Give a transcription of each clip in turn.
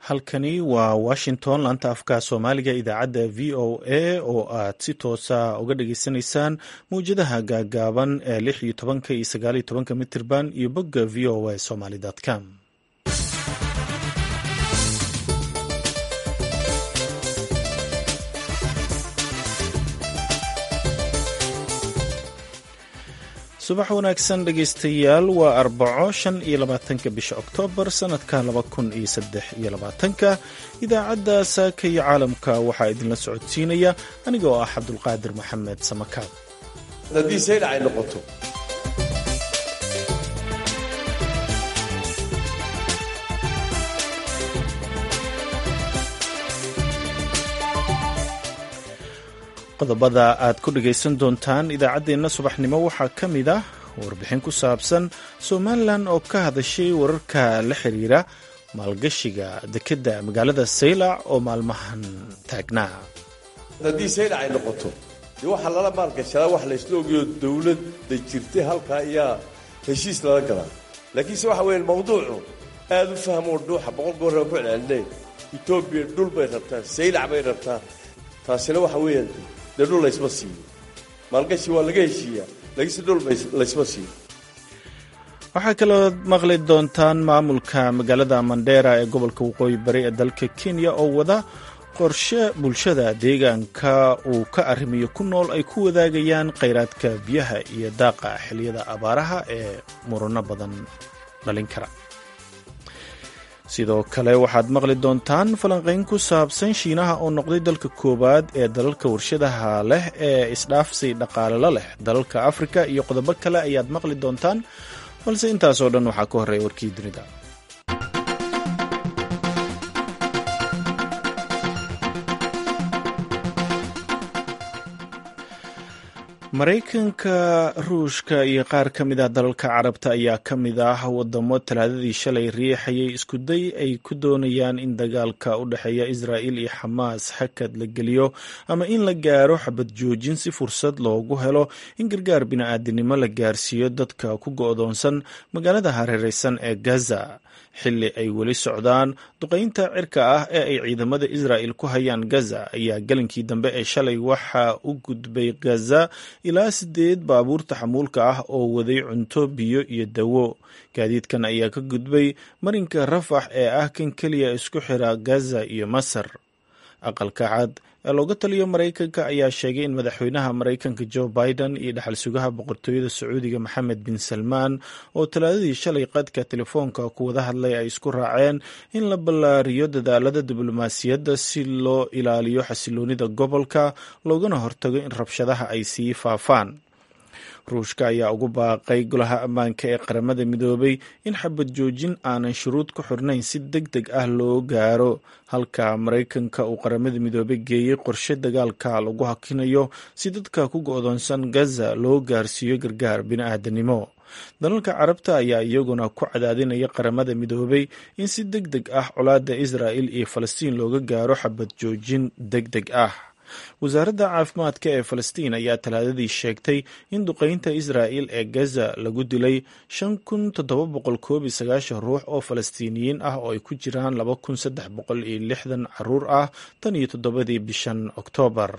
halkani waa washington laanta afka soomaaliga idaacadda v o a oo aad si toosa uga dhageysanaysaan mawjadaha gaagaaban ee lix iyo tobanka iyo sagaal iyo tobanka mitirban iyo bogga v o a somaly com subax wanaagsan dhegaystayaal waa arbaco shan iyo labaatanka bisha oktoobar sanadka laba kun iyo saddex iyo labaatanka idaacadda saaka iyo caalamka waxaa idinla socodsiinaya aniga oo ah cabdulqaadir maxamed samakaab haddii saydhac ay noqoto qodobada aad ku dhegaysan doontaan idaacaddeenna subaxnimo waxaa ka mid ah warbixin ku saabsan somalilan oo ka hadashay wararka la xiriira maalgashiga dekedda magaalada saylac oo maalmahan taagnaa haddii saydhac ay noqoto dee waxaa lala maalgashadaa wax laysla ogayo dawladda jirtay halkaa ayaa heshiis lala galaa laakiinse waxa weeye mawduucu aad u fahmoo dhuuxa boqol goorra ku celcelinay etoobiya dhul bay rabtaa saylac bay rabtaa taasina waxa weeyaan dee dhul laysma siiyo maalgashi waa laga heshiiyaa laakiinse dhul laysma siiyo waxaa kaloo maqli doontaan maamulka magaalada mandheera ee gobolka waqooyi bari ee dalka kenya oo wada qorshe bulshada deegaanka uu ka arrimiyo ku nool ay ku wadaagayaan khayraadka biyaha iyo daaqa xiliyada abaaraha ee murano badan dhalin kara sidoo kale waxaad maqli doontaan falanqayn ku saabsan shiinaha oo noqday dalka koowaad ee dalalka warshadaha leh ee isdhaafsi dhaqaalelo leh dalalka afrika iyo qodobo kale ayaad maqli doontaan balse intaasoo dhan waxaa ka horreeya warkii dunida maraykanka ruushka iyo qaar ka mid ah dalalka carabta ayaa ka mid ah wadamo talaadadii shalay riixayay iskuday ay ku doonayaan in dagaalka u dhexeeya israa'il iyo xamaas xakad la geliyo ama in la gaaro xabad joojin si fursad loogu helo in gargaar bini'aadinimo la gaarsiiyo dadka ku go'doonsan magaalada hareereysan ee gaza xilli ay weli socdaan duqaynta cirka ah ee ay ciidamada israa'il ku hayaan gaza ayaa gelinkii dambe ee shalay waxaa u gudbay gaza ilaa sideed baabuur taxamuulka ah oo waday cunto biyo iyo dawo gaadiidkan ayaa ka gudbay marinka rafax ee ah kan keliya isku xira gaza iyo masar aqalka cad ee looga taliyo maraykanka ayaa sheegay in madaxweynaha maraykanka joe biden iyo dhaxal sugaha boqortooyada sacuudiga maxamed bin salmaan oo talaadadii shalay qadka telefoonka ku wada hadlay ay isku raaceen in la ballaariyo dadaalada diblomaasiyadda si loo ilaaliyo xasiloonida gobolka loogana hortago in rabshadaha ay sii faafaan ruushka ayaa ugu baaqay golaha ammaanka ee qaramada midoobay in xabad joojin aanan shuruud ku xirnayn si deg deg ah loo gaaro halka maraykanka uu qaramada midoobay geeyey qorshe dagaalka lagu hakinayo si dadka ku go'doonsan gaza loo gaarsiiyo gargaar bini'aadanimo dalalka carabta ayaa iyaguna ku cadaadinaya qaramada midoobay in si deg deg ah colaadda israa'il iyo falastiin looga gaaro xabad joojin deg deg ah wasaaradda caafimaadka ee falastiin ayaa talaadadii sheegtay in duqaynta israa'il ee gaza lagu dilay shan kun toddoba boqol koob iyo sagaashan ruux oo falastiiniyiin ah oo ay ku jiraan laba kun saddex boqol iyo lixdan caruur ah tan iyo toddobadii bishan oktoobar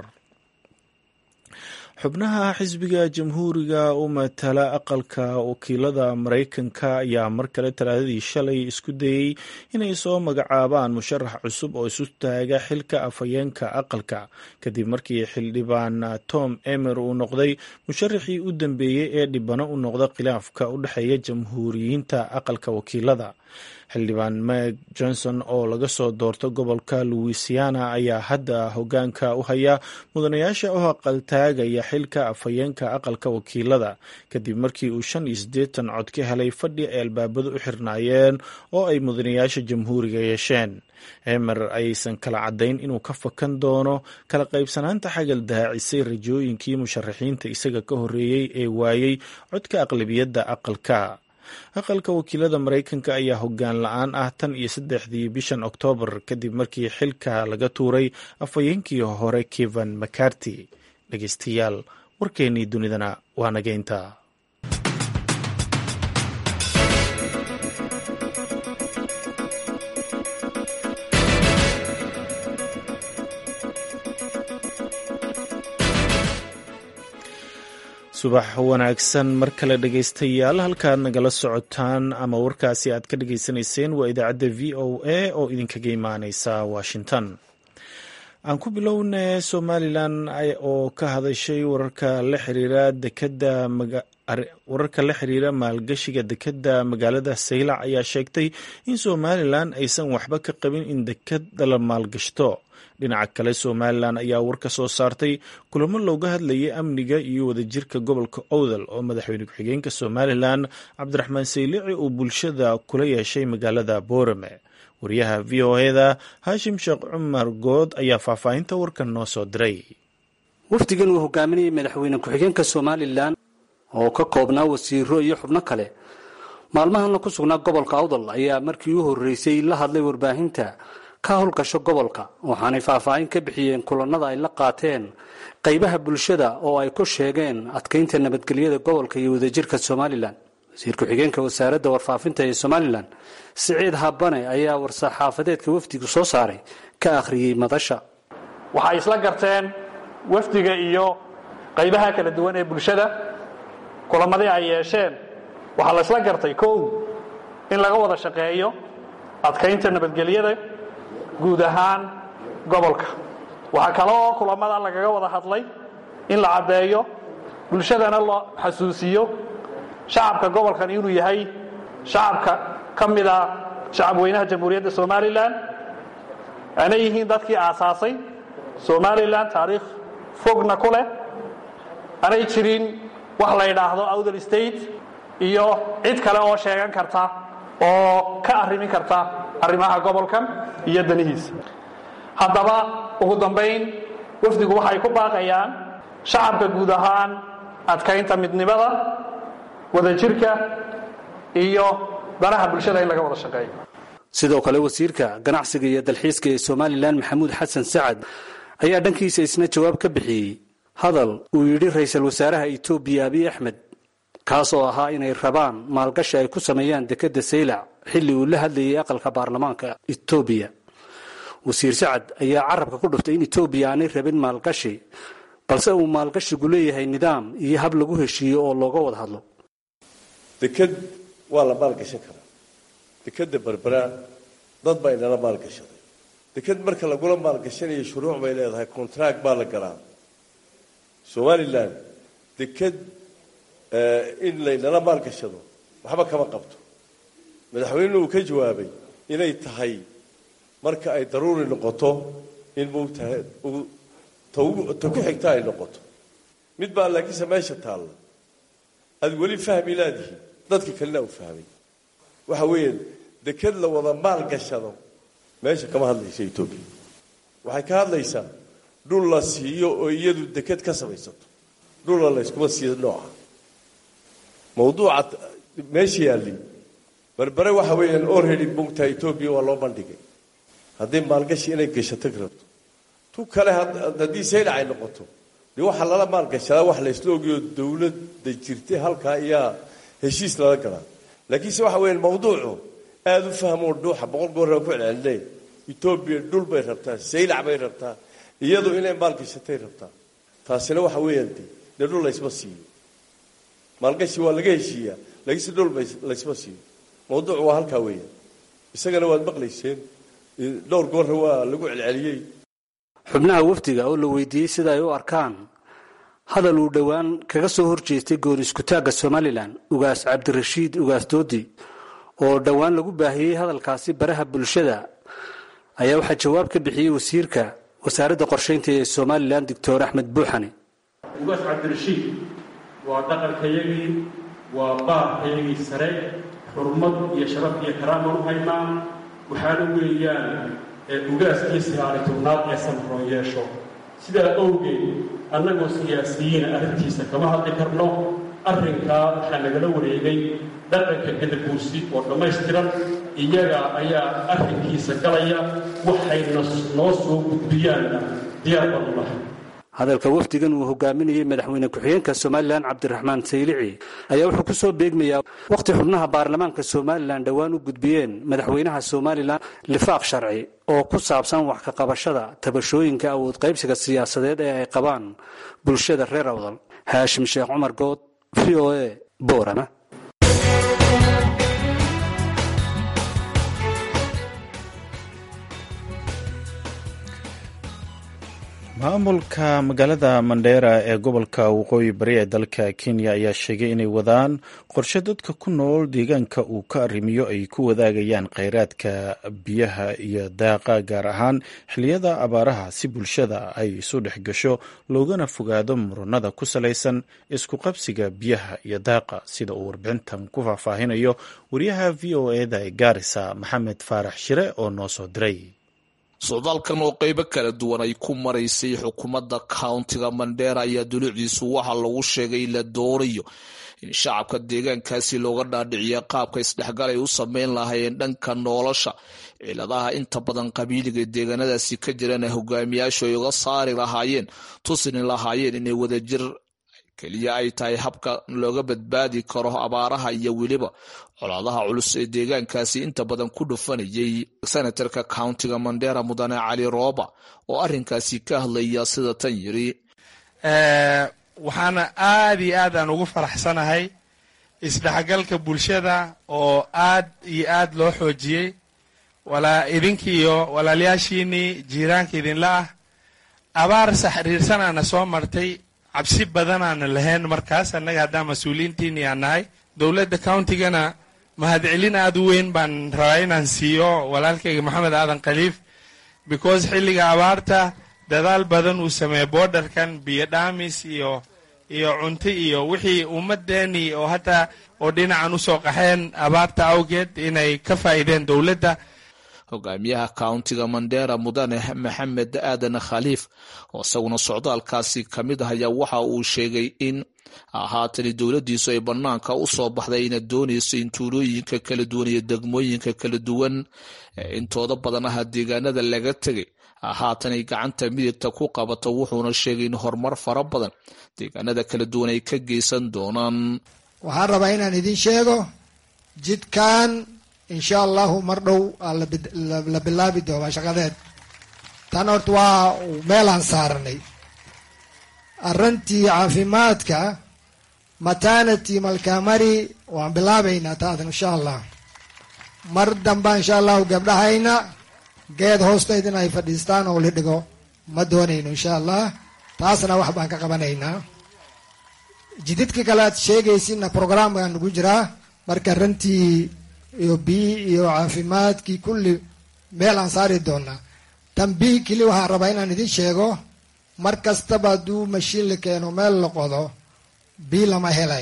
xubnaha xisbiga jamhuuriga u matala aqalka wakiilada maraykanka ayaa mar kale talaadadii shalay isku dayey inay soo magacaabaan musharax cusub oo isu taaga xilka afhayeenka aqalka kadib markii xildhibaan tom emer uu noqday musharaxii u dambeeyey ee dhibano u noqda khilaafka u dhexeeya jamhuuriyiinta aqalka wakiilada xildhibaan meg johnson oo laga soo doorto gobolka louisiana ayaa hadda hogaanka u haya mudanayaasha u aqaltaagaya xilka afhayeenka aqalka wakiilada kadib markii uu shan iyo siddeetan cod ka helay fadhi ay albaabadu u xirnaayeen oo ay mudanayaasha jamhuuriga yeesheen emer ayaysan kala caddayn inuu ka fakan doono kala qaybsanaanta xagal daacisay rajooyinkii musharaxiinta isaga ka horreeyey ee waayey codka aqlabiyadda aqalka aqalka wakiilada maraykanka ayaa hoggaan la-aan ah tan iyo saddexdii bishan oktoobar kadib markii xilka laga tuuray afhayeenkii hore kevan macarty dhegeystayaal warkeennii dunidana waa nageynta subax wanaagsan mar kale dhegaystayaal halkaad nagala socotaan ama warkaasi aad ka dhagaysanayseen waa idaacadda v o a oo idinkaga imaaneysa washington aan ku bilowna somalilan oo ka hadashay wararka la xiriira dekada wararka la xiriira maalgashiga dekadda magaalada saylac ayaa sheegtay in somalilan aysan waxba ka qabin in dekada la maalgashto dhinaca kale somalilan ayaa war ka soo saartay kulamo looga hadlayay amniga iyo wadajirka gobolka owdal oo madaxweyne ku-xigeenka somalilan cabdiraxmaan saylici uu bulshada kula yeeshay magaalada boorame wariyaha v o eda haashim sheekh cumar good ayaa faahfaahinta warkan noo soo diray wafdigan uu hogaaminayay madaxweyne ku-xigeenka somalilan oo ka koobnaa wasiiro iyo xubno kale maalmahana ku sugnaa gobolka awdal ayaa markii u horreysay la hadlay warbaahinta ka howlgasho gobolka waxaanay faahfaahin ka bixiyeen kulanada ay la qaateen qaybaha bulshada oo ay ku sheegeen adkaynta nabadgelyada gobolka iyo wadajirka somalilan wasiir ku-xigeenka wasaaradda warfaafinta ee somalilan siciid habane ayaa war-saxaafadeedka wafdigu soo saaray ka akhriyey madasha waxay isla garteen wafdiga iyo qaybaha kala duwan ee bulshada kulamadii ay yeesheen waxaa la isla gartay kow in laga wada shaqeeyo adkaynta nabadgelyada guud ahaan gobolka waxaa kale oo kulamada lagaga wada hadlay in la caddeeyo bulshadana la xasuusiyo shacabka gobolkan inuu yahay shacabka ka mida shacabweynaha jamhuuriyadda somalilan aanay yihiin dadkii aasaasay somalilan taariikh fogna ku leh aanay jirin wax la yidhaahdo outer state iyo cid kale oo sheegan karta oo ka arrimin karta arrimaha gobolkan iyo danihiisa haddaba ugu dambayn wafdigu waxay ku baaqayaan shacabka guud ahaan adkaynta midnimada wadajirka iyo danaha bulshada in laga wada shaqeeyo sidoo kale wasiirka ganacsiga iyo dalxiiska ee somalilan maxamuud xasan sacad ayaa dhankiisa isna jawaab ka bixiyey hadal uu yidhi ra-iisul wasaaraha etoobiya abiy axmed kaas oo ahaa inay rabaan maalgashi ay ku sameeyaan dekedda saylac xilli uu la hadlayay aqalka baarlamaanka etoobiya wasiir sacad ayaa carabka ku dhuftay in etoobiya aanay rabin maalgashi balse uu maalgashigu leeyahay nidaam iyo hab lagu heshiiyo oo looga wada hadlo deked waa la maalgashan karaa dekedda berbera dad baa inala maalgashaday deked marka lagula maalgashanayo shuruuc bay leedahay contract baa la galaa somalilan deked in laynala maalgashado waxba kama qabto madaxweynenu uu ka jawaabay inay tahay marka ay daruuri noqoto in moogtahay ta ku xigta ay noqoto mid baa laakiinse meesha taalla aad weli fahmi laadihi dadka kalena u fahmay waxa weeyaan deked la wada maalgashado meesha kama hadlaysa etoobiya waxay ka hadlaysaa dhul la siiyo oo iyadu deked ka samaysato dhulla layskuma siiyo nooca mawduuca meesha yaalli berbere waxa weeyaan already bugta etoobiya waa loo bandhigay haddii maalgashi inay gashato rabto tu kale haddii saylac ay noqoto dee waxaa lala maalgashadaa wax laysla ogayo dawladda jirtay halkaa iyaa heshiis lala galaa laakiinse waxa weeyaan mawduucu aada u fahmoo dhuuxa boqol goorraa ku celcelinay etoobiya dhul bay rabtaa saylac bay rabtaa iyadu inay maalgashatay rabtaa taasina waxa weeyaan de dee dhul laysma siiyo maalgashi waa laga heshiiyaa laakiinse dhul laysma siiyo mawduucu waa halkaa weeyaan isagana waad maqlayseen dhowr goorra waa lagu celceliyey xubnaha wafdiga oo la weydiiyey sida ay u arkaan hadal uu dhowaan kaga soo horjeestay gooni iskutaagga somalilan ugaas cabdirashiid ugaas doodi oo dhowaan lagu baahiyey hadalkaasi baraha bulshada ayaa waxaa jawaab ka bixiyey wasiirka wasaaradda qorshaynta ee somalilan doctor axmed buuxane ugaas cabdirashiid waa dhaqankayagii waa baarkayagii sare xurmad iyo sharaf iyo karaaman u haynaa waxaana weeyaan ugaaskii sagaali tobnaad ee samroon yeesho sidaa awgeed annagoo siyaasiyiina arrintiisa kama hadli karno arrinkaa waxaa nagala wareegay dhaqanka gadaguursi oo dhammaystiran iyaga ayaa arrinkiisa galaya waxayna noo soo gudbiyaanna diyaar banu lahay hadalka wafdigan uu hogaaminayey madaxweyne ku-xigeenka somalilan cabdiraxmaan saylici ayaa wuxuu ku soo beegmayaa wakhti xubnaha baarlamaanka somalilan dhowaan u gudbiyeen madaxweynaha somalilan lifaaq sharci oo ku saabsan wax ka qabashada tabashooyinka awood qaybsiga siyaasadeed ee ay qabaan bulshada reer awdal haashim sheekh cumar good v o a boorama maamulka magaalada mandheera ee gobolka waqooyi bari ee dalka kenya ayaa sheegay inay wadaan qorshe dadka ku nool deegaanka uu ka arrimiyo ay ku wadaagayaan kheyraadka biyaha iyo daaqa gaar ahaan xilliyada abaaraha si bulshada ay isu dhex gasho loogana fogaado muranada ku salaysan isku qabsiga biyaha iyo daaqa sida uu warbixintan ku faahfaahinayo wariyaha v o eda ee gaarisa maxamed faarax shire oo noo soo diray socdaalkan oo qeybo kala duwan ay ku maraysay xukuumadda countiga mandheera ayaa dulucdiisu waxaa lagu sheegay la doonayo in shacabka deegaankaasi looga dhaadhiciya qaabka isdhexgal ay u sameyn lahaayeen dhanka nolosha ciladaha inta badan qabiiliga deegaanadaasi ka jirana hogaamiyaashu ay uga saari lahaayeen tusini lahaayeen inay wadajir keliya ay tahay habka looga badbaadi karo abaaraha iyo weliba colaadaha culus ee deegaankaasi inta badan ku dhufanayay senatarka countiga mandera mudane cali rooba oo arinkaasi ka hadlaya sida tan yiri waxaana aad iyo aad aan ugu faraxsanahay isdhexgalka bulshada oo aad iyo aad loo xoojiyey walaa idinkiiyo walaalyaashiinii jiiraanka idinla ah abaar saxriirsanaana soo martay cabsi badanaana lahayn markaas annaga haddaan mas-uuliyiintiini aan nahay dowladda countigana mahadcelin aad u weyn baan rabaa inaan siiyo walaalkayga maxamed aadan khaliif because xilliga abaarta dadaal badan uu sameeyey borderkan biyo dhaamis iyo iyo cunto iyo wixii ummadeeni oo hataa oo dhinacan usoo qaxeen abaarta awgeed inay ka faa'iideen dowladda hogaamiyaha countiga mandera mudane maxamed aadan khaliif oo isaguna socdaalkaasi ka mid ah ayaa waxa uu sheegay in haatani dowladdiisu ay bannaanka u soo baxday ina doonayso in tuulooyinka kala duwan iyo degmooyinka kala duwan intooda badan aha deegaanada laga tegay haatan ay gacanta midigta ku qabato wuxuuna sheegay in horumar fara badan deegaanada kala duwan ay ka geysan doonaan waxaan rabaa inaan idin sheego jidkan insha allahu mar dhow la bilaabi doonaa shaqadeed tan horta waa meelaan saaranay arrintii caafimaadka maternity malkamari waan bilaabaynaa taadan insha allah mar damba insha allahu gabdhahayna geed hoosteed in ay fadhiistaan oo la dhigo ma doonayno insha allah taasna wax baan ka qabanaynaa jididka kale aad sheegaysinna program baan nagu jiraa marka rantii iyo biyi iyo caafimaadkii kulli meel aan saari doonaa tan biyi keli waxaan rabaa inaan idin sheego mar kastaba hadduu mashiin la keeno meel la qodo bii lama helay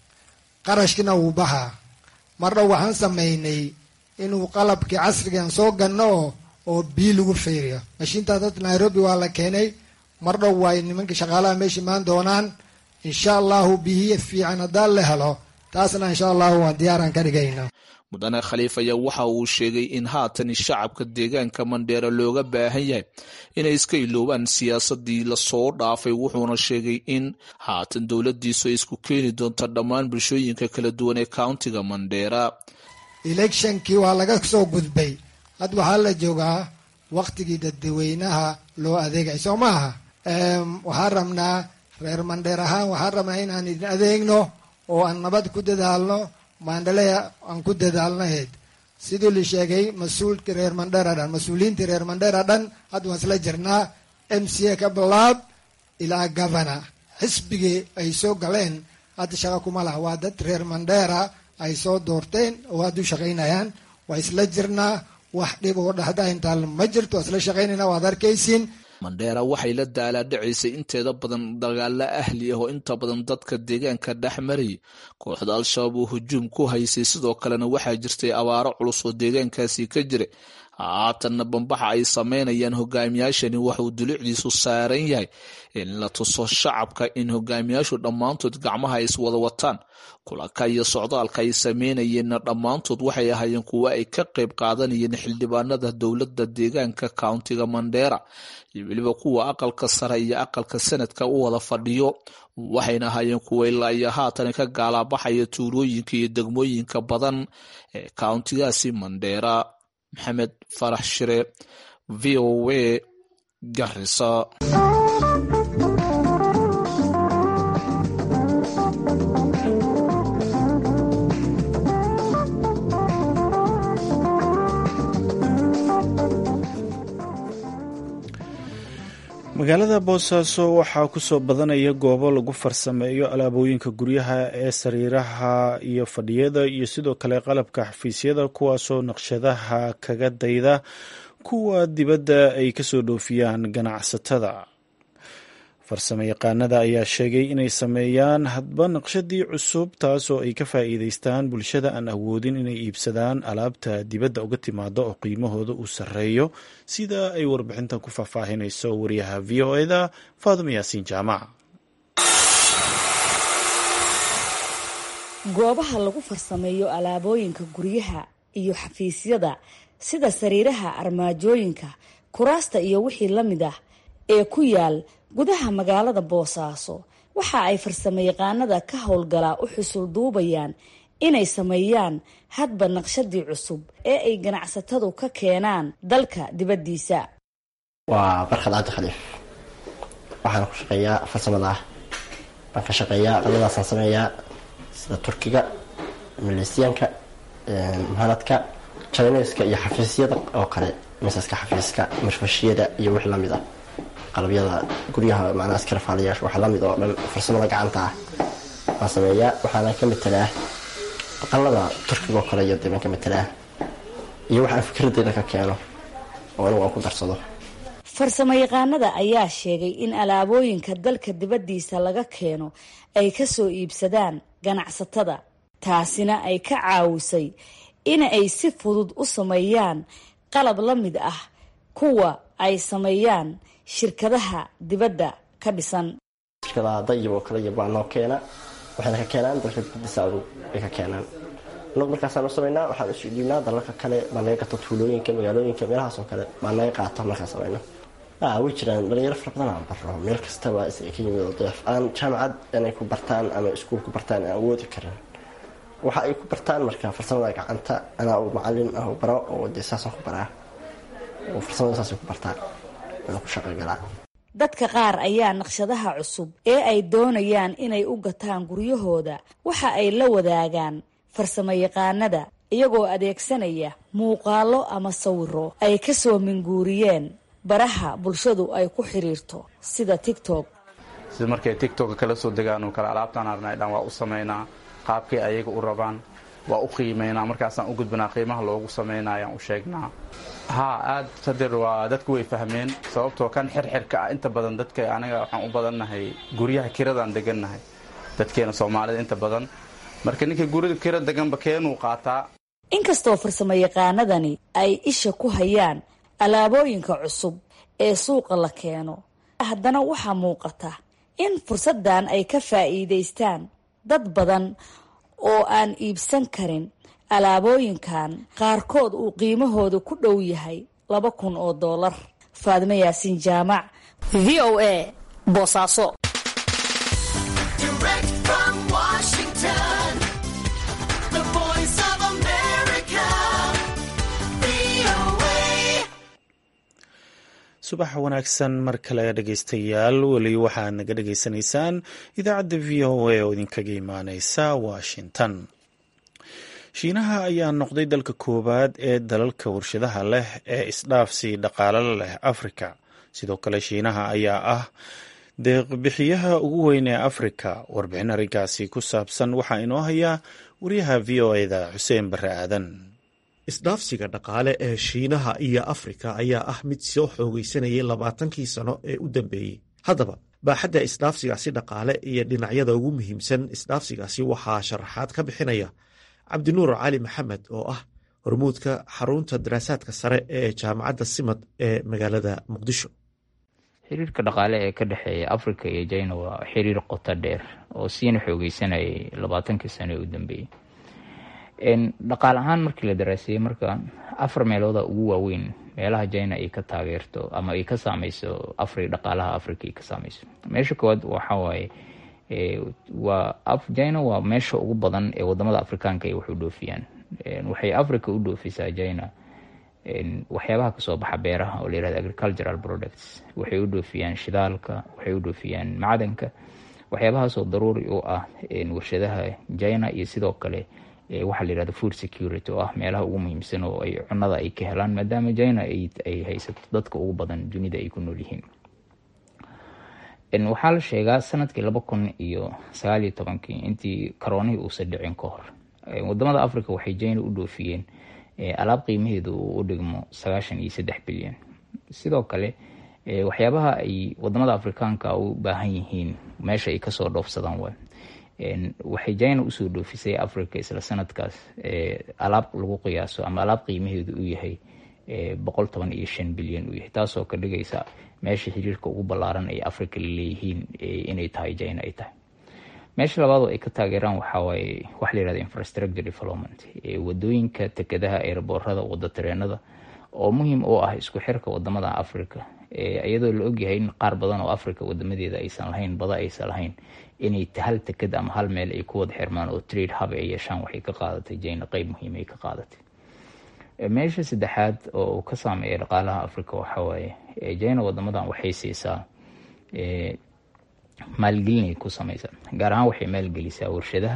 qarashkina wuu baxaa mar dhow waxaan samaynay inuu qalabkii casrigan soo ganno oo oo bii lagu fiiriyo mashiintaa dad nairobi waa la keenay mar dhow waay nimankii shaqaalaha meesha imaan doonaan insha allahu biyihi fiican haddaan la helo taasna insha allahu waan diyaaraan ka dhigayna mudane khaliif ayaa waxa uu sheegay in haatan shacabka deegaanka mandheera looga baahan yahay inay iska iloobaan siyaasadii lasoo dhaafay wuxuuna sheegay in haatan dowladiisu ay isku keeni doonto dhammaan bulshooyinka kala duwan ee countiga mandheera electionkii waa laga soo gudbay had waxaa la joogaa waktigii dadweynaha loo adeegay soo maaha waxaan rabnaa reer mandheer ahaan waxaan rabnaa inaan idin adeegno oo aan nabad ku dadaalno maandhalea aan ku dadaalnahayd sidii la sheegay mas-uulkii reer mandheera dhan mas-uuliyiintii reer mandheera dhan hadda waan isla jirnaa m c a ka bilaab ilaa governor xisbigii ay soo galeen hadda shaqa kuma laha waa dad reer mandheera ay soo doorteen oo hadda u shaqaynayaan waa isla jirnaa wax dhib oo dhahda intaa ma jirto waa isla shaqaynayna waad arkaysiin mandheera waxay la daalaadhacaysay inteeda badan dagaalo ahli ah oo inta badan dadka deegaanka dhex marayay kooxda al-shabaab oo hujuum ku haysay sidoo kalena waxaa jirtay abaaro culus oo deegaankaasi ka jiray haatanna bambaxa ay sameynayaan hogaamiyaashani waxauu dulicdiisu saaran yahay in la tuso shacabka in hogaamiyaashu dhammaantood gacmaha ay iswada wataan kulanka iyo socdaalka ay sameynayeenna dhammaantood waxay ahaayeen kuwo ay ka qayb qaadanayeen xildhibaanada dowladda deegaanka countiga mandheera iyo weliba kuwa aqalka sare iyo aqalka sanadka u wada fadhiyo waxayna ahaayeen kuwa ilaa iyo haatan ka gaalaabaxaya tuulooyinka iyo degmooyinka badan ee countigaasi mandheera maxamed farax shire v o a garisa magaalada boosaaso waxaa kusoo badanaya goobo lagu farsameeyo alaabooyinka guryaha ee sariiraha iyo fadhiyada iyo sidoo kale qalabka xafiisyada kuwaasoo naqshadaha kaga dayda kuwa dibadda ay kasoo dhoofiyaan ganacsatada farsamo yaqaanada ayaa sheegay inay sameeyaan hadba naqshadii cusub taasoo ay ka faa'iideystaan bulshada aan awoodin inay iibsadaan alaabta dibadda uga timaado oo qiimahooda uu sarreeyo sida ay warbixintan ku faahfaahinayso wariyaha v o eda faaduma yaasiin jaamac goobaha lagu farsameeyo alaabooyinka guryaha iyo xafiisyada sida sariiraha armaajooyinka kuraasta iyo wixii la mid ah ee ku yaal gudaha magaalada boosaaso waxa ay farsamo yaqaanada ka howlgalaa u xusul duubayaan inay sameeyaan hadba naqshadii cusub ee ay ganacsatadu ka keenaan dalka dibaddiisa waa barkad cabdi khaliif waxaan ku shaqeeyaa farsamada ah baan ka shaqeeyaa qaladaasaan sameeyaa sida turkiga maleysiyaanka muhanadka chineska iyo xafiisyada oo kale misaska xafiiska marfashiyada iyo wix lamid ah qalabyada guryaha macnaha iskarafaalayaasha waxa lamid oo dhan farsamada gacanta ah waan sameeyaa waxaana ka matelaa aqalada turkiga oo kale iyo dee baan ka matelaa iyo waxaan fikradeyda ka keeno oo anigu aan ku darsado farsamo yaqaanada ayaa sheegay in alaabooyinka dalka dibaddiisa laga keeno ay kasoo iibsadaan ganacsatada taasina ay ka caawisay in ay si fudud u sameeyaan qalab la mid ah kuwa ay sameeyaan shirkadaha dibadda ka dhisan shirkadaha dayib oo kale iyo baa noo keena waxayna ka keenaan dalka dibadiisa adug ay ka keenaan anagu markaasaan u samaynaa waxaan isu dhiibnaa dalalka kale baa naga gato tuulooyinka magaalooyinka meelahaas oo kale baa naga qaata markaan samayno way jiraan dhalinyaro fara badan aan baro meel kastaba is ka yimid oo deef aan jaamacad inay ku bartaan ama iskuul ku bartaan aan awoodi karin waxa ay ku bartaan marka farsamada gacanta anaa uu macalin ah u baro oo dee saasaan ku baraa oo farsamada saasay ku bartaan inaan ku shaqogalaa dadka qaar ayaa naqshadaha cusub ee ay doonayaan inay u gataan guryahooda waxa ay la wadaagaan farsamo yaqaanada iyagoo adeegsanaya muuqaalo ama sawiro ay kasoo minguuriyeen baraha bulshadu ay ku xiriirto sida tictok sida markay tictokka kala soo degaan oo kale alaabtaan arnay dhan waa u samaynaa qaabkay ayaga u rabaan waa u qiimaynaa markaasaan u gudbanaa qiimaha loogu samaynayaan u sheegnaa haa aad sadir waa dadku way fahmeen sababtoo kan xirxirka ah inta badan dadka aniga waxaan u badannahay guryaha kiradaan degannahay dadkeena soomaalida inta badan marka ninka gurida kira deganba keenuu qaataa inkastoo farsamo yaqaanadani ay isha ku hayaan alaabooyinka cusub ee suuqa la keeno haddana waxaa muuqata in fursaddan ay ka faa'iidaystaan dad badan oo aan iibsan karin alaabooyinkan qaarkood uu qiimahooda ku dhow yahay laba kun oo dollar faadimo yaasiin jaamac v o a boosaaso subax wanaagsan mar kale dhegaystayaal weli waxaad naga dhagaysanaysaan idaacadda v o a oo idinkaga imaaneysa washington shiinaha ayaa noqday dalka koowaad ee dalalka warshadaha leh ee isdhaafsi dhaqaalo leh afrika sidoo kale shiinaha ayaa ah deeqbixiyaha ugu weyn ee afrika warbixin arrinkaasi ku saabsan waxaa inoo hayaa wariyaha v o eda xuseen bare aadan isdhaafsiga dhaqaale ee shiinaha iyo afrika ayaa ah mid soo xoogaysanayay labaatankii sano ee u dambeeyey haddaba baaxadda isdhaafsigaasi dhaqaale iyo dhinacyada ugu muhiimsan isdhaafsigaasi waxaa sharaxaad ka bixinaya cabdinuur cali maxamed oo ah hormuudka xarunta daraasaadka sare ee jaamacadda simad ee magaalada muqdisho xiriirka dhaqaale ee ka dhexeeya africa iyo china waa xiriir qoto dheer oo siina xoogeysanayay labaatankii sano ee u dambeeyey dhaqaal ahaan markii la daraaseeyey marka afar meelooda ugu waaweyn meelaha china ay ka taageerto ama ay ka saameyso afri dhaqaalaha africa ay ka saameyso meesha koowaad waxawaaye waa china waa meesha ugu badan ee wadamada afrikaanka ay wax u dhoofiyaan waxay africa u dhoofisaa china waxyaabaha kasoo baxa beeraha oo layirahdo agricultural products waxay u dhoofiyaan shidaalka waxay u dhoofiyaan macdanka waxyaabahaasoo daruuri u ah warshadaha china iyo sidoo kale waxaa layirahdo food security oo ah meelaha ugu muhiimsan oo ay cunada ay ka helaan maadaama china ay haysato dadka ugu badan dunida ay ku nool yihiin waxaa la sheegaa sanadkii laba kun iyo sagaal iyo tobankii intii karoonihii uusan dhicin ka hor wadamada africa waxay jina u dhoofiyeen alaab qiimaheedu uu u dhigmo sagaashan iyo saddex bilyan sidoo kale waxyaabaha ay wadamada afrikaanka u baahan yihiin meesha ay kasoo dhoofsadaan waay waxay jina usoo dhoofisay africa isla sanadkaas alaab lagu qiyaaso ama alaab qiimaheedu uu yahay boqol toban iyo shan bilyan uu yahay taasoo ka dhigaysa meesha xiriirka ugu ballaaran ay africa laleeyihiin inay tahay jina ay tahay meesha labaad oo ay ka taageeraan waxawaaye waxa la yihahda infrastructure development wadooyinka tekadaha eeraboorada wada tareenada oo muhiim u ah isku xirka wadamada africa iyadoo la ogyahay in qaar badan oo africa wadamadeeda aysan lahayn bada aysan lahayn inay hal tekad ama hal meel ay ku wada xirmaan oo trade hub ay yeeshaan waxay ka qaadatay jina qeyb muhiim ay ka qaadatay meesha saddexaad oo uu ka saameeya dhaqaalaha africa waxawaaye jina wadamadan waxay siisaa maalgelinay ku samaysa gaar ahaan waxay maalgelisaa warshadaha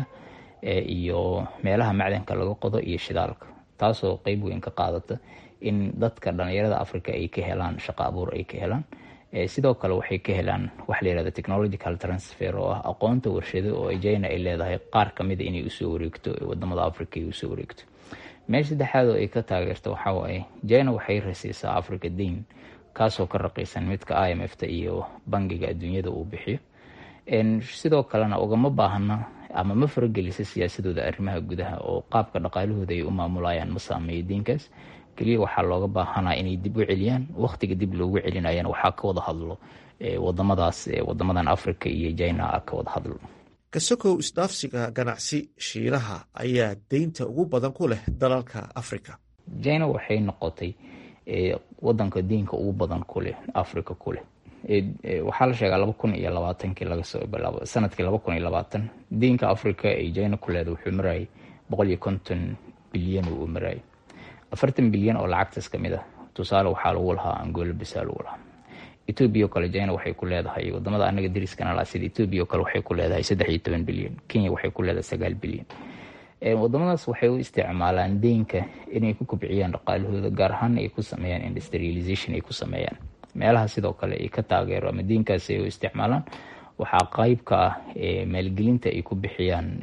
iyo meelaha macdanka laga qodo iyo shidaalka taasoo qeyb weyn ka qaadata in dadka dhalinyarada africa ay ka helaan shaqo abuur ay ka helaan sidoo kale waxay ka helaan waxa la yihahda technological transfer oo ah aqoonta warshado oo jina ay leedahay qaar kamida inay usoo wareegto wadamada africa ay usoo wareegto meesha saddexaad oo ay ka taageerto waxawaaye jina waxay rasiisaa africa dain kaasoo ka raqiisan midka i m f ta iyo bangiga adduunyada uu bixiyo sidoo kalena ugama baahna ama ma faragelisa siyaasadooda arrimaha gudaha oo qaabka dhaqaalahooda ay u maamulayaan ma saameeyo diinkaas keliya waxaa looga baahanaa inay dib u celiyaan wakhtiga dib loogu celinayana waxaa ka wada hadlo wadamadaas wadamadan africa iyo jina ka wada hadlo kasokow isdhaafsiga ganacsi shiinaha ayaa deynta ugu badan ku leh dalalka africa jina waxay noqotay wadanka diinka ugu badan kuleh africa kuleh waxaa la sheegaa laba kun iyo labaatankii lagasoo bilaabo sanadkii laba kun iyo labaatan diinka africa ay jina ku leeda wuxuu marayay boqol iyo konton bilyan uu marayay afartan bilyan oo lacagtaas kamid ah tusaale waxaa lagu lahaa angola bisa lagu lahaa etoobiya oo kale jina waxay ku leedahay wadamada anaga dariskana laa sida etoobiya oo kale waxay ku leedahay saddex iyo toban bilyan kenya waxay ku leedahay sagaal bilyan wadamadaas waxay u isticmaalaan deynka inay ku kobciyaan dhaqaalahooda gaar ahaan ay ku sameeyaan industrialization ay ku sameeyaan meelaha sidoo kale ay ka taageero ama diinkaasi ay u isticmaalaan waxaa qeyb ka ah maalgelinta ay ku bixiyaan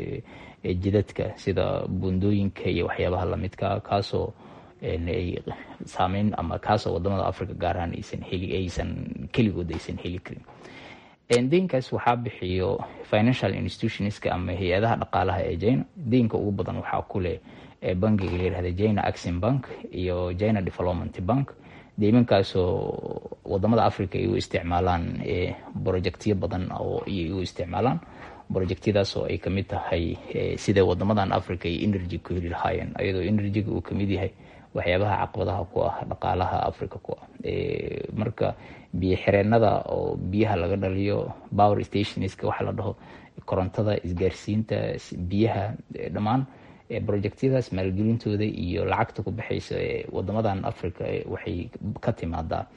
jidadka sida bundooyinka iyo waxyaabaha lamidka kaasoo ay saameyn ama kaasoo wadamada africa gaar ahaan aysan heli aysan keligood aysan heli karin deynkaas waxaa bixiyo financial institutionska ama hay-adaha dhaqaalaha ee jina deynka ugu badan waxaa kuleh bangiga layihahda jina axin bank iyo jina development bank deymankaasoo wadamada africa ay u isticmaalaan brojectyo badan oo ay u isticmaalaan brojectyadaas oo ay kamid tahay sida wadamadan africa ay energy ku heli lahaayeen ayadoo energyga uu kamid yahay waxyaabaha caqabadaha ku ah dhaqaalaha africa ku ah marka biyo xireenada oo biyaha laga dhaliyo power stationska waxaa la dhaho korontada isgaarsiinta biyaha dhammaan brojectyadaas maalgelintooda iyo lacagta ku baxaysa wadamadan africa waxay ka timaadaa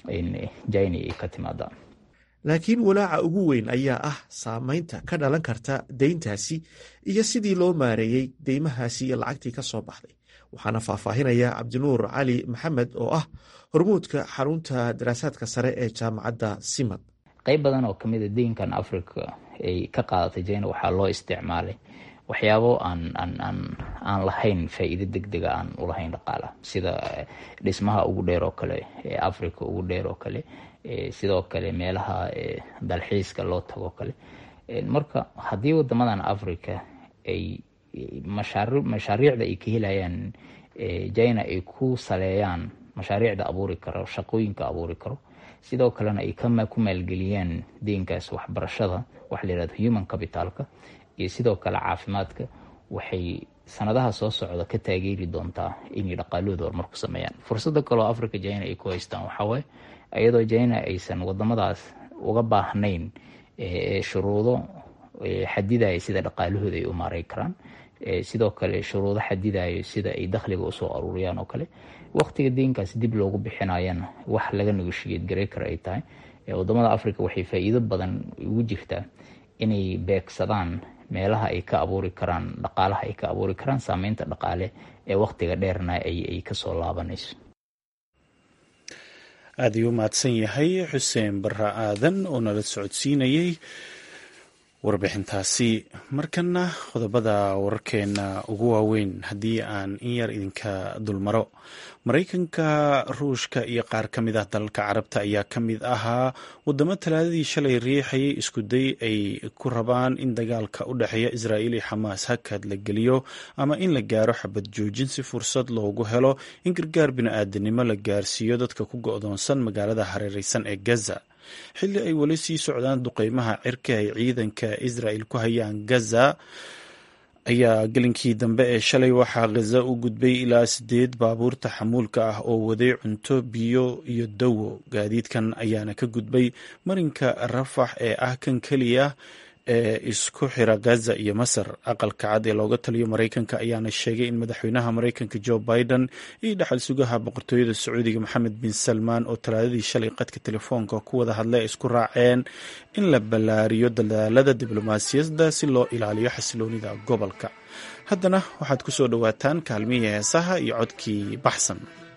jina ay ka timaadaa laakiin walaaca ugu weyn ayaa ah saameynta ka dhalan karta deyntaasi iyo sidii loo maareeyey deymahaasi iyo lacagtii ka soo baxday waxaana faahfaahinaya cabdinuur cali maxamed oo ah hormuudka xarunta daraasaadka sare ee jaamacadda simad qeyb badan oo kamid a deynkan africa ay ka qaadatay jina waxaa loo isticmaalay waxyaabo aan aan aan aan lahayn faa-iido deg dega aan ulahayn dhaqaalaha sida dhismaha ugu dheer oo kale ee africa ugu dheer oo kale sidoo kale meelaha dalxiiska loo tago kale marka haddii wadamadan africa ay mashaari mashaariicda ay ka helayaan jina ay ku saleeyaan mashaariicda abuuri karo shaqooyinka abuuri karo sidoo kalena ay ku maalgeliyaan deynkaas waxbarashada waxa la yihahdo human capitalka iyo sidoo kale caafimaadka waxay sanadaha soo socda ka taageeri doontaa inay dhaqaalahooda horumar ku sameeyaan fursada kaleo africa jina ay ku haystaan waxawaaye iyadoo jina aysan wadamadaas uga baahnayn shuruudo xadidaya sida dhaqaalahooda ay u maaray karaan sidoo kale shuruudo xadidayo sida ay dakhliga usoo aruuriyaan oo kale waqtiga deynkaas dib loogu bixinayana wax laga negoshiyad garey kara ay tahay wadamada africa waxay faa-iido badan ugu jirtaa inay beegsadaan meelaha ay ka abuuri karaan dhaqaalaha ay ka abuuri karaan saameynta dhaqaale ee waqtiga dheerna ay kasoo laabanayso aad ayuu u mahadsan yahay xuseen barra aadan oo nala socodsiinayey warbixintaasi markana qodobada wararkeena ugu waaweyn haddii aan in yar idinka dulmaro maraykanka ruushka iyo qaar ka mid ah dalalka carabta ayaa ka mid ahaa wadamo talaadadii shalay riixayay iskuday ay ku rabaan in dagaalka u dhexeeya israa'iil iyo xamaas hakad la geliyo ama in la gaaro xabad joojin si fursad loogu helo in gargaar bini-aadanimo la gaarsiiyo dadka ku go-doonsan magaalada hareereysan ee gaza xilli ay weli sii socdaan duqeymaha cirka ay ciidanka israel ku hayaan gaza ayaa gelinkii dambe ee shalay waxaa ghaza u gudbay ilaa sideed baabuurta xamuulka ah oo waday cunto biyo iyo dawo gaadiidkan ayaana ka gudbay marinka rafax ee ah kan keliya ee isku xira gaza iyo masar aqalka cad ee looga taliyo maraykanka ayaana sheegay in madaxweynaha maraykanka joe biden iyo dhaxal sugaha boqortooyada sacuudiga maxamed bin salmaan oo talaadadii shalay qadka telefoonka ku wada hadlay ay isku raaceen in la ballaariyo dadaalada diblomaasiyadda si loo ilaaliyo xasiloonida gobolka haddana waxaad ku soo dhowaataan kaalmihii heesaha iyo codkii baxsan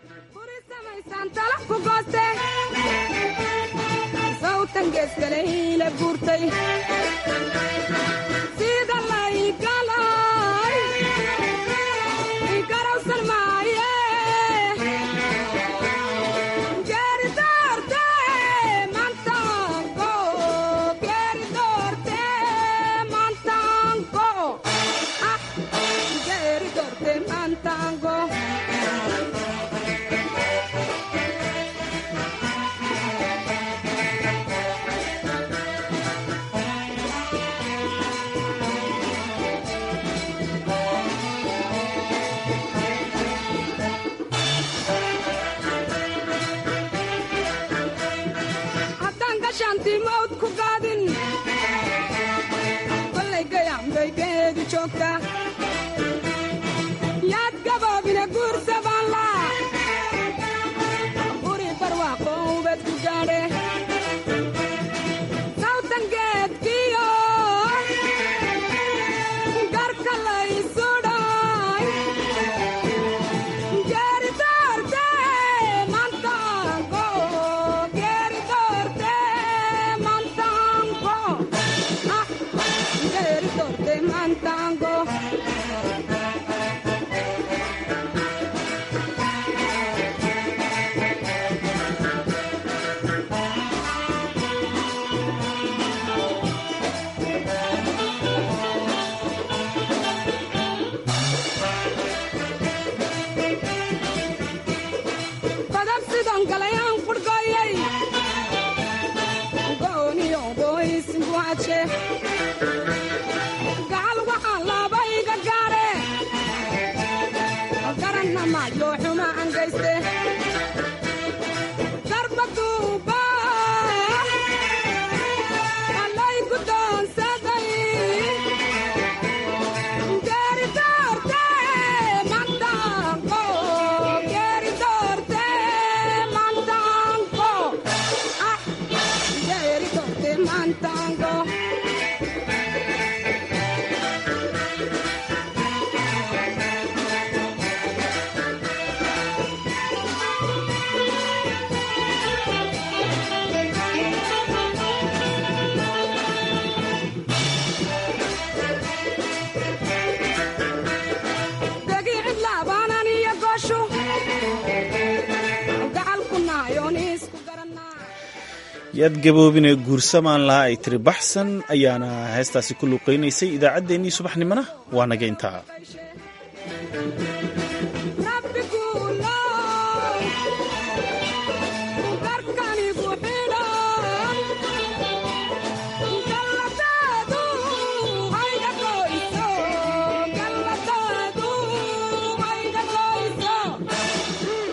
yaad gaboobina guursabaanla guri barwaaqo ubad ku gaadhe sawtan geedkiyo garka laysudhay geeri doorte mantango geeri doorte mantango ah geeri doorte mantango badab sidon galayaan qurhgoyay gooniyo gooysingu hadshe gacal waxaa laabayga gaadhe garanna maayo xuma angayste darbaduuba allay gudoonsaday geeri doorte mantango geeri doorte mantango ah geeri doorte mantango degi cidlaabaanan iyo gooshu gacalku naayoon isku garanaa yaad gaboobine guursamaan lahaa ay tiri baxsan ayaana heestaasi ku luuqeynaysay idaacaddeenii subaxnimona waa naga intaa